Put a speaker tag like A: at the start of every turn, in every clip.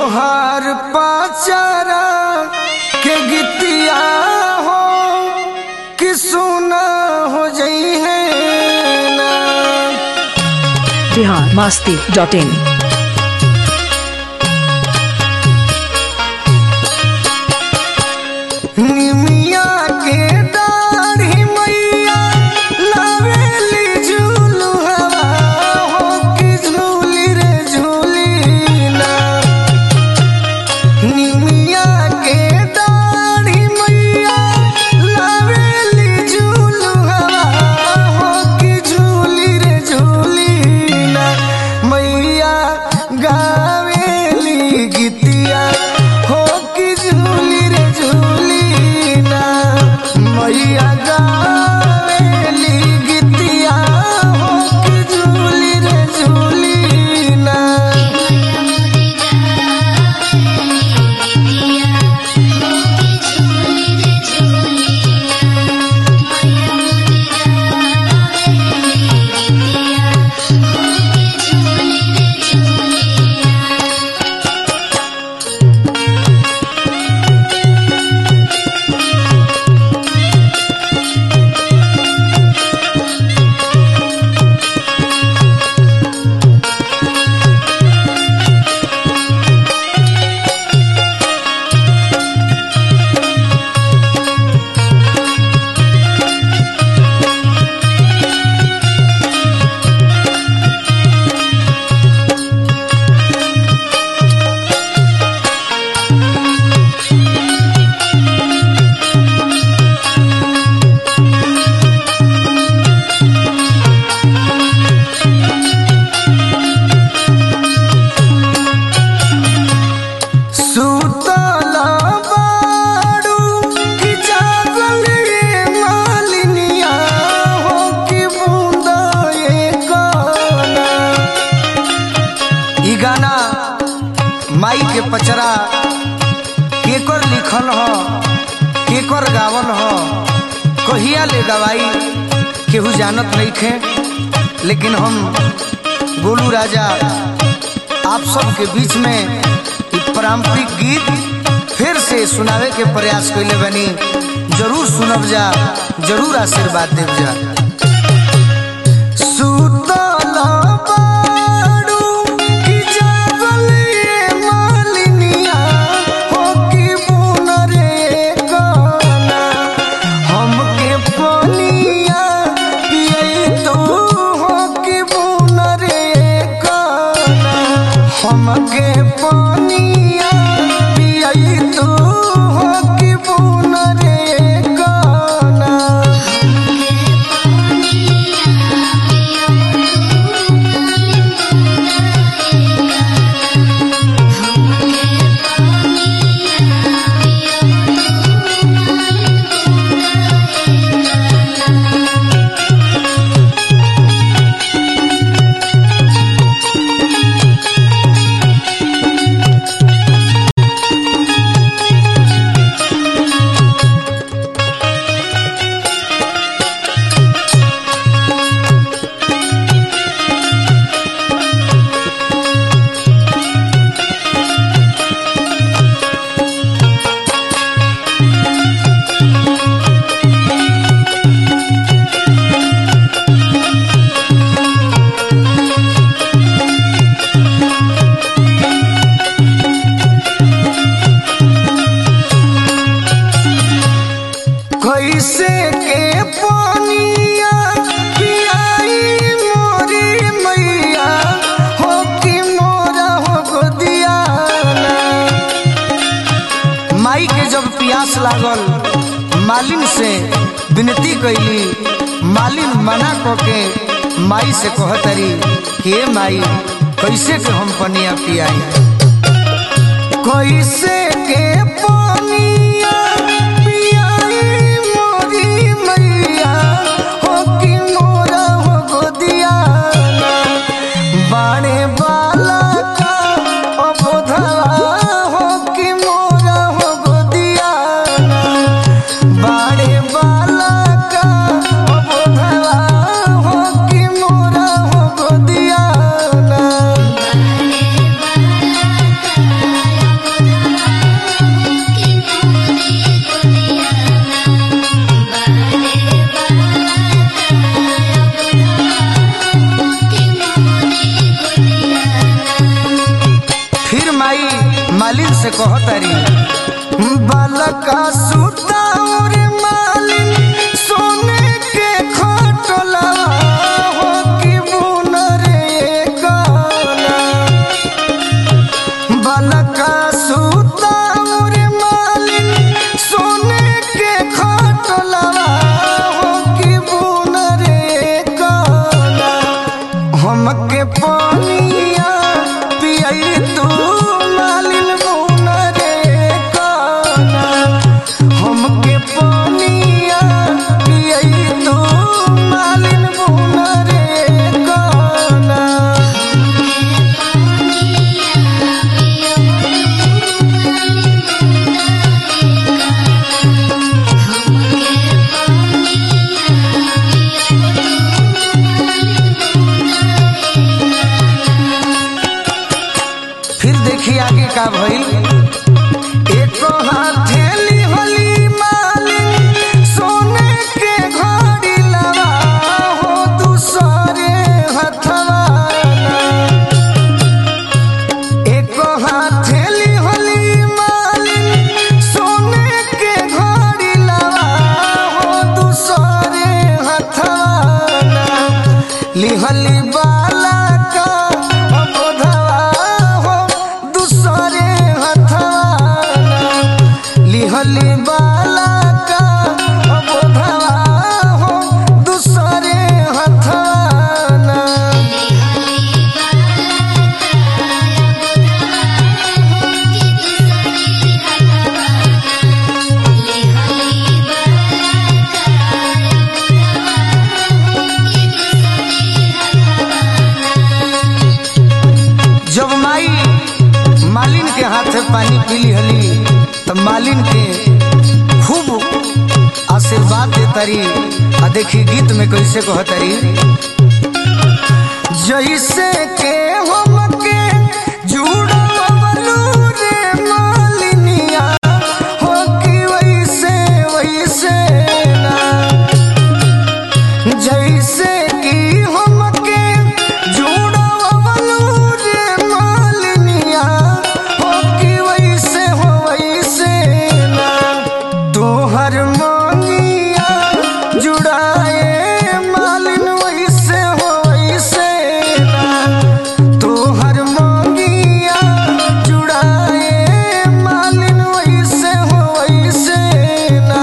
A: तोहार पाचारा के गीतिया हो कि सुना हो जई है ना
B: बिहार मास्ती डॉट इन
A: निमिया के दाढ़ी मैया लावेली झूलू हवा हो कि झूली रे झूली ना निमिया के दाढ़ी मैया लावेली झूलू हवा हो कि झूली रे झूली ना मैया गावेली गीतिया हो कि झूली रे झूली ना मैया गावेली गीतिया हो कि झूली रे झूली ना सुतला बाड़ू कि जागल ये मालिनिया हो कि बूंदा ये गाना ई गाना माई के पचरा केकर लिखल ह केकर गावल ह कहिया ले गवाई केहू जानत नहीं खे लेकिन हम गोलू राजा आप सबके बीच में ई पारंपरिक गीत फिर से सुनावे के प्रयास कैले बनी जरूर सुनब जा जरूर आशीर्वाद देव जा सुतल बाड़ू कि जागल ये मालिनिया हो कि बुन रे गाना हमके पनिया पियई तू हो कि बुन रे गाना हमके पनिया पियई तू हो कि बुन रे गाना कैसे के पानिया पियाई मोरी मैया हो कि मोरा हो गोदियाना माई के जब प्यास लागल मालिन से विनती कैली मालिन मना क के माई से कहतरी के माई कैसे के हम पनिया पियाई कैसे के पानिया पियाई मोरी मैया हो कि मोरा हो गोदियाना बाणे बाला का अबोधवा हो कि मोरा हो गोदियाना बाणे बाला का अबोधवा हो कि मोरा हो गोदियाना
C: बाले बाला का
A: माई मालिन से कहतारी बालका सुताउर मालिन सोने के खटला हो कि बुनर गाना बालका सुताउर मालिन सोने के खटला हो कि बुनर गाना हमके पानिया पियई तू मालिन बुनरे काना हमके पानिया पियई तू मालिन बुनरे काना फिर देखी आगे का भइल एक हथेली होली मालिन सोने के घड़ी लगा हो दूसरे हथवा एक हथेली होली मालिन सोने के घड़ी लगा हो दूसरे हथवा लिहली बाला का अबोधवा हो दूसरे हथवा लिहली बाला का अबोधवा हो दूसरे हथवा जब माई मालिन के हाथे पानी पीली हली तब मालिन के खूब आशीर्वाद देतारी आ देखी गीत में कैसे कहतारी जैसे के हमके जुड़वलू रे मालिनिया हो कि वैसे वैसे ना जैसे कि हमके जुड़वलू रे मालिनिया हो कि वैसे हो वैसे ना तोहर मांगिया जुड़ाए मालिन वैसे हो वैसे ना तोहर मांगिया जुड़ाए मालिन वैसे हो वैसे ना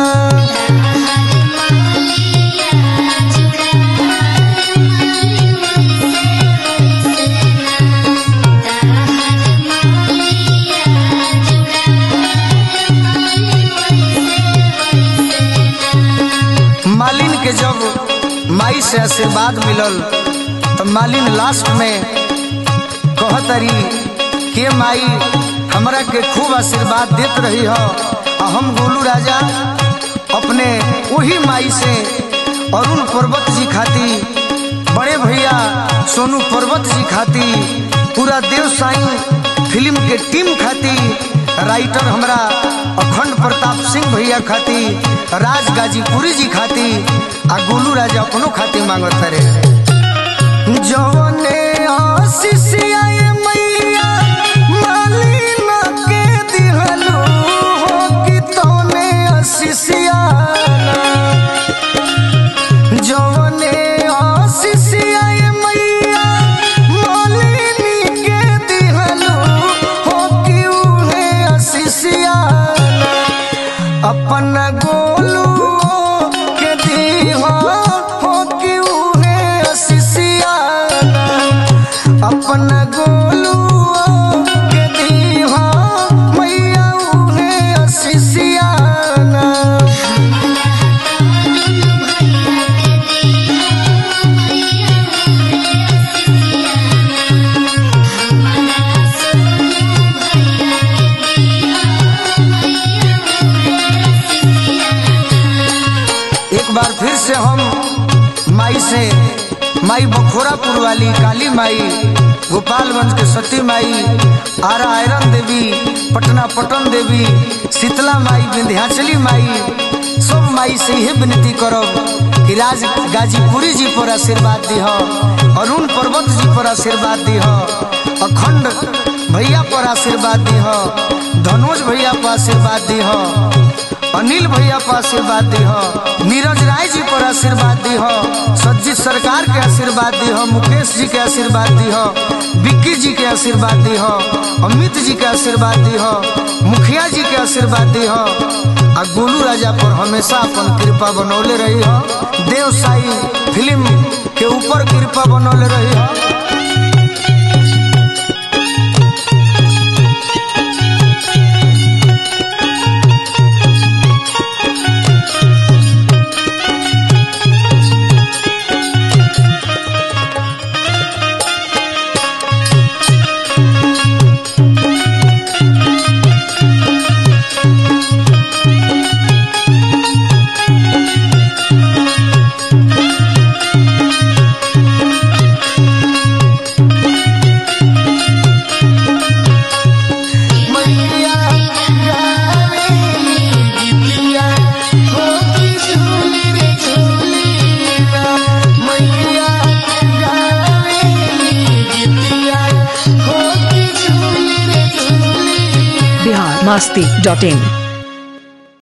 A: मालिन के जब माई से आशीर्वाद मिलल तो मालिन लास्ट में कहतरी के माई हमरा के खूब आशीर्वाद देत रही हो आ हम गोलू राजा अपने वही माई से अरुण पर्वत जी खाती बड़े भैया सोनू पर्वत जी खाती पूरा देव साईं फिल्म के टीम खाती राइटर हमरा अखंड प्रताप सिंह भैया खाती राज गाजीपुरी जी खाती आ गोलू राजा अपनो खाती मांगत रे जौने आशीष आए मैया मालिन के दिहलो हो कि तौने आशीष आना जौने आशीष आए मैया मालिनी के दिहलो हो कि उहे आशीष आना अपन गोलू के दीहा हो कि उहे आशीष आना अपन गोलू के दीहा मैया उहे आशीष आना एक बार फिर से हम माई से माई बखोरापुर वाली काली माई गोपालगंज के सती माई आरा आयरन देवी पटना पटन देवी शीतला माई विंध्याचली माई सब माई से यही विनती करब कि राज गाजीपुरी जी पर आशीर्वाद दीह अरुण पर्वत जी पर आशीर्वाद दीह अखंड भैया पर आशीर्वाद दी हो धनोज भैया पर आशीर्वाद दी हो अनिल भैया पर आशीर्वाद दी हो नीरज राय जी पर आशीर्वाद दी हो सज्जित सरकार के आशीर्वाद दी हो मुकेश जी के आशीर्वाद दी हो विक्की जी के आशीर्वाद दी हो अमित जी के आशीर्वाद दी हो मुखिया जी के आशीर्वाद दी हो आ गोलू राजा पर हमेशा अपन कृपा बनौले रही हो देव साई फिल्म के ऊपर कृपा बनौले रही हो मैया गावेली गीतिया होती झूली रे झूली ना मैया गावेली गीतिया होती झूली रे झूली
B: बिहार मस्ती डॉट इन